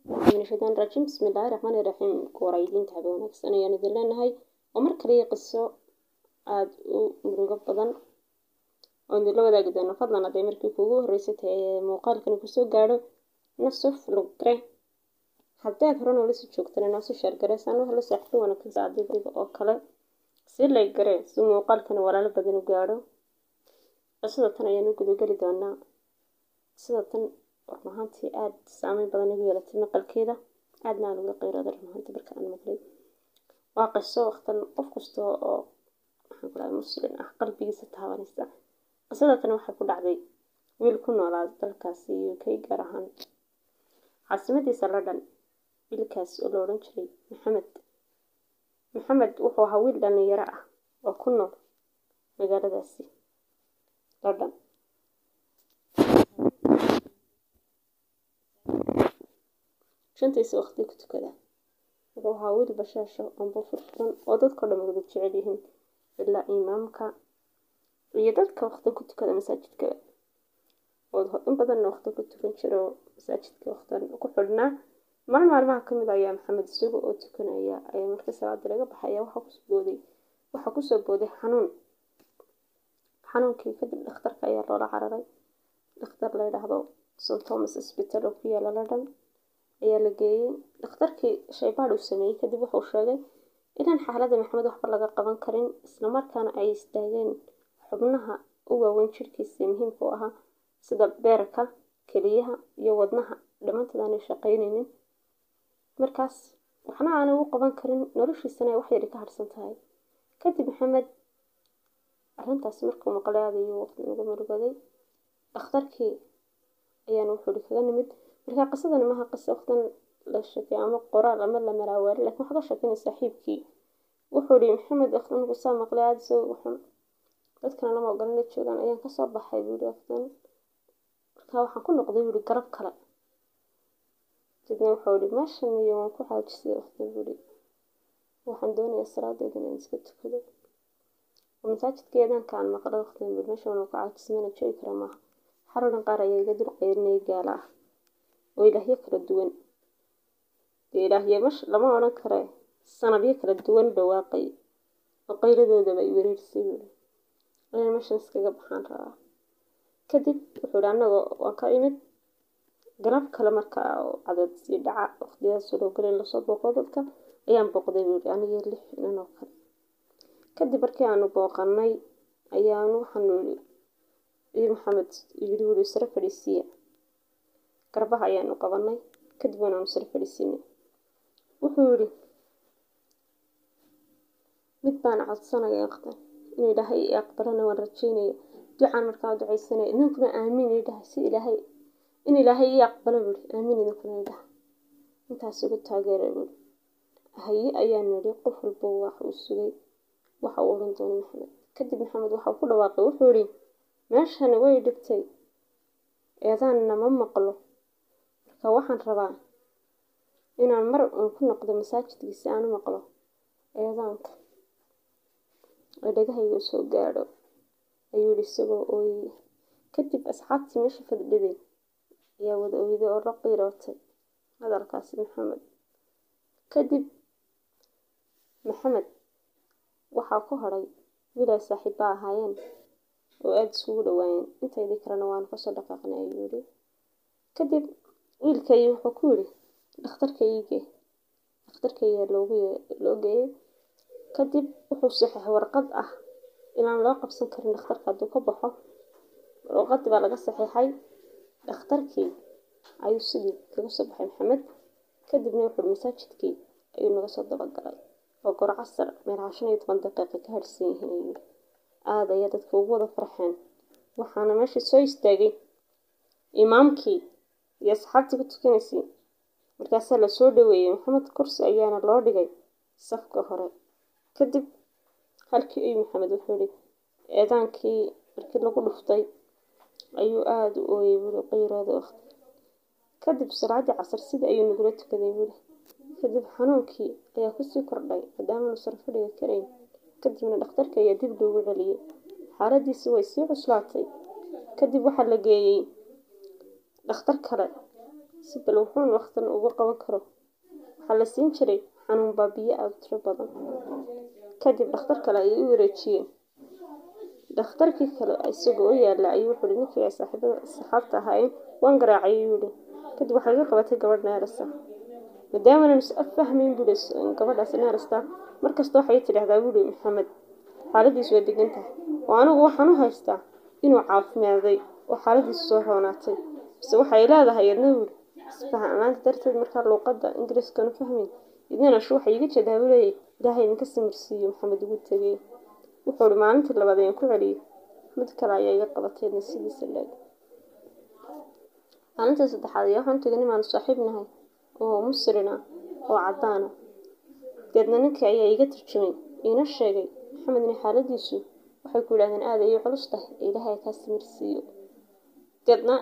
min ashaytaan rajiim bismi illaahi raxmaani raxiim kuwaraydiinta habe wanaagsan ayaan idin leenahay oo mar kaliya qiso aada u murugo badan oo idinla wadaagi doono fadlan hadday markii kuugu horreysay tahay ee muuqaalkani kusoo gaadho nasuf lugre haddaad hore noola sii joogtana noosu sheergareysaan waxa la saaxiibo wanaagsan adiga oo kale si lay garee si muuqaalkani walaalo badan u gaadho qisada tan ayaan u gudageli doonaa sida tan run ahaantii aada saameyn badan igu yeelatay maqalkeeda aadna aan uga qeyrooday run ahaantii marka aan maqlay waa qiso waqtan qof kasta oo maxaan ku dhahay muslim ah qalbigiisa taabanaysa qisada tan waxay ku dhacday wiil ku noolaa dalkaasi u k gaar ahaan caasimadiisa london wiilkaasi oo la odhan jiray maxamed maxamed wuxuu ahaa wiil dhalinyaro ah oo ku nool magaaladaasi london shantiisa waqti ku tukada wuxuu ahaa wiil bashaasho amba furfuran oo dadkao dhan wada jecel yihiin ilaa imaamka iyo dadka waqti ku tukada masaajidka oo in badanna waqti ku tukan jira oo masaajidka waqtan ku xidhnaa maalin maalmaha ka mid ayaa maxamed isaga oo tukanaya ayaa markii salaada laga baxaya waxaa kusoo booday waxaa kusoo booday xanuun xanuunkii kadib dhakhtarka ayaa loola cararay dhakhtar la yidhaahdo st thomas hospital oo ku yaala london ayaa la geeyey dhakhtarkii shaybaadh uu sameeyey kadib wuxuu sheegay inaan xaaladda maxamed waxba laga qaban karin islamarkaana ay istaageen xubnaha u waaweyn jirhkiisa muhiimka u ahaa sida beerka keliyaha iyo wadnaha dhammaantood aanay shaqaynaynin markaas waxna aanay u qaban karin noloshiisana ay wax yari ka harsan tahay kadib maxamed arrintaas markuu maqlay aad ayuu waqti uga murugaday dhakhtarkii ayaana wuxuu hi kaga nimid markaa qisadani maaha qiso waqtan la sheekay ama qoraal ama la malaawaari lakin waxaa ka sheekeynay saaxiibkii wuxuu hi maxamed waqtan markuu saa maqlay aada isagoo waxun dadkana lama ogolan la joogaan ayaan kasoo baxay buu hi waqtan markaa waxaan ku noqday buu hi garab kale kadibna wuxuu hi meeshan iyo waan ku xaajisay waqtan buu hi waxaan doonayaa salaadeeda inaan iska tukado oo masaajidka eedaanka aan maqlay waqtan buu meeshan waan ku caajisay mana joogi kara maaha xaroodhan qaar ayaa iga dul qeyrinaya gaala ah oo ilaahyo kala duwan dee ilaahye mash lama odhan kare sanadyo kala duwan dhawaaqay oo qayradoodaba ay wereerisay buui inaan meeshan iskaga baxaan rabaa kadib wuxuu hi annagoo waan ka imid galab kale markaa oo cadeed sii dhaca waqtiyadas loo gelin lasoo booqdo dadka ayaan booqday buui anigii lix nin oo kale kadib markii aanu booqanay ayaanu waxaanu iyo maxamed yiri wuri sare fadhiisiya garbaha ayaanu qabanay kadib waanaanu sare fadhiisinay wuxuu yidhi mid baan codsanaya waqtan inuu ilaahay i aqbalana waan rajeynaya ducaan markaa ducaysanaya idinkuna aamiin idhaha si ilaahay in ilaahay ii aqbalo buuri aamiin idinkuna idhaha intaas ugu taageera buuri haye ayaanu yidhi qof walba wax uu sugay waxa uu odhan doonay maxamed kadib maxamed waxau ku dhawaaqay wuxuu yidhi meeshani way dhibtay eedaanna ma maqlo marka waxaan rabaa inaan mar uun ku noqdo masaajidkii si aan u maqlo eedaanka oo dhagahayga u soo gaadho ayuu yidhi isagoo ooyey kadib asxaabtii meesha fadhiday ayaa wada oyday oo la qiirootay hadalkaasi maxamed kadib maxamed waxaa ku hadhay wiil ay saaxiibba ahaayeen oo aada isugu dhawaayeen intaydii kalena waanu kasoo dhaqaaqnay ayuu yidhi kadib wiilkay wuxuu ku yidhi dhakhtarkayge dhakhtarkayga loogu loo geeyey kadib wuxuu saxeexay warqad ah inaan loo qabsan karin dhakhtarka hadduu ka baxo warqadii baa laga saxeexay dhakhtarkii ayuu sidii kaga soo baxay maxamed kadibna wuxuu masaajidkii ayuu naga soo dabagalay oo gor casar meelaha shan iyo toban daqiiqa ka harsan yihiin ayuu yidhi aada ayaa dadka ugu wada farxeen waxaana meesha soo istaagay imaamkii iyo asxaabtii ku tukanaysay markaasaa lasoo dhaweeyey maxamed kursi ayaana loo dhigay safka hore kadib halkii ay maxamed wuxuu yihi eedaankii markii lagu dhuftay ayuu aada u ooyey buuri qayrooda waqti kadib salaaddii casar sidii ayuu nagula tukaday buuri kadib xanuunkii ayaa kusii kordhay maadaamanu sar fadhiga karayn kadibna dhakhtarka ayaa dib loogu celiyey xaaladiisi way sii cuslaatay kadib waxaa la geeyey dhakhtar kale si bal wuxuun waqtan ugu qaban karo waxaa la siin jiray xanuun baabiye aada u tiro badan kadib dhakhtar kale ayay u wareejiyeen dhakhtarkii kale isagoo u yaalla ayuu wuxuu hi ninkii ay saaxiibada saxaabta ahaayeen waan garaacay ayuu yihi kadib waxay iga qabatay gabadh neerasa maadaamanan is affahmayn buuhi gabadhaas neerasta markasta waxay tidhahdaa buuhi maxamed xaaladiisu waa degan tahay oo anigu waxaan u haystaa inuu caafimaaday oo xaaladiisu soo roonaatay bise waxay leedahay yadna buuhi isfahan-laanta darteed markaa luuqadda ingiriiskanu fahmayn idina shu waxay iga jeedaa buu leeyahy ilaahay idinka samirsiiyo maxamed ugu tegey wuxuu hi maalintii labaad ayaan ku celiyey mid kale ayaa iga qabateedna sidiisa leeg maalintii saddexaad ayaa waxaan tegay nimaanu saaxiib nahay oo musrina oo caddaana deedna ninkii ayaa iga tarjumay iina sheegay maxamed inay xaaladiisu waxay ku yidhahdeen aada ayay culus tahay ee ilaahay kaa samirsiiyo deedna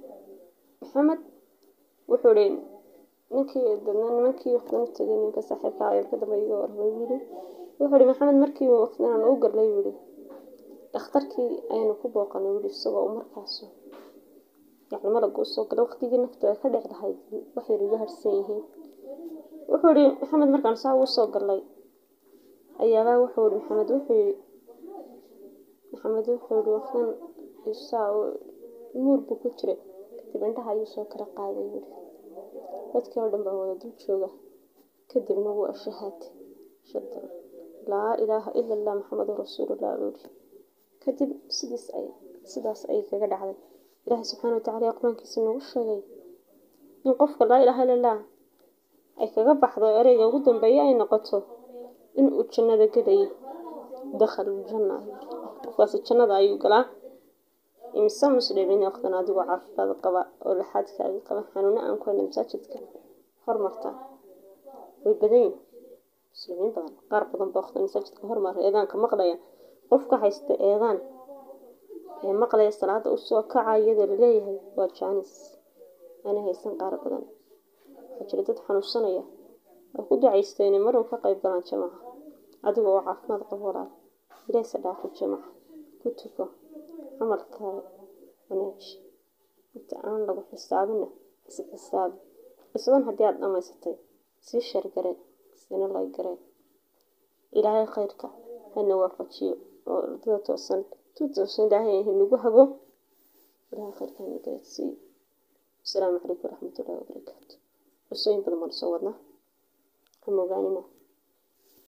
maxamed wuxuu hi ninkii deedna nimankii waqtan u tegay ninka saaxiibka ayaa ka dambe iga warmay yidhi wuxuu hi maxamed markii waqtinan u garlay yidhi dhakhtarkii ayaynu ku booqanay yidhi isagoo u markaasu yacni malaga usoo galay waqtigii naftu ay ka dhex lahayd wax yar iga harsan yihiin wuxuu hi maxamed markaan saa ugu soo galay ayaabaa wuxuu hi maxamed wuxuu yii maxamed wuxuu hi waqtan isaa muur buu ku jiray kadib indhaha ayuu soo kala qaaday yidhi dadkii oo dhan baa wada dul jooga kadibna wuu ashahaatay shada laa ilaaha ila allah maxamedun rasuulullah buu yidhi kadib sidiis ay sidaas ayay kaga dhacday ilaahay subxaana watacala qur-aankiisa noogu sheegay in qofka laa ilaaha illa allah ay kaga baxdo ereyga ugu dambeeya ay noqoto in uu jannada gelayo dakhalul janna qofkaasi jannada ayuu galaa imise muslimiin waqtan adigoo caafimaad qaba oo laxaadkaaga qaba xanuuno aan ku hayna masaajidka hormarta way badan yihin muslimiin badan qaar badan ba waqtan masaajidka hormara eedaanka maqlaya qofka haysta eedaan ee maqlaya salaada usoo kaca iyadoo laleeyahay waa jaanis ana haysan qaar badan waxaa jira dad xanuunsanaya oo ku ducaysta inay marun ka qayb galaan jamaca adigoo oo caafimaad qabo walaal ilaahyse dhaafo jamaca ku tuko camalkaaga wanaaji inta aan lagu xisaabina is xisaabi qisadan haddii aada dhammaysatay sii shargareen sina lay gareen ilaahay khayrka hana waafajiyo oo ardada toosan tu toosan ilaahay hanagu hago ilaahay khayrka hana garadsiiyo asalaamu calaykum waraxmatullahi wabarakaatu cusooyin badan baan soo wadnaa ha moogaanina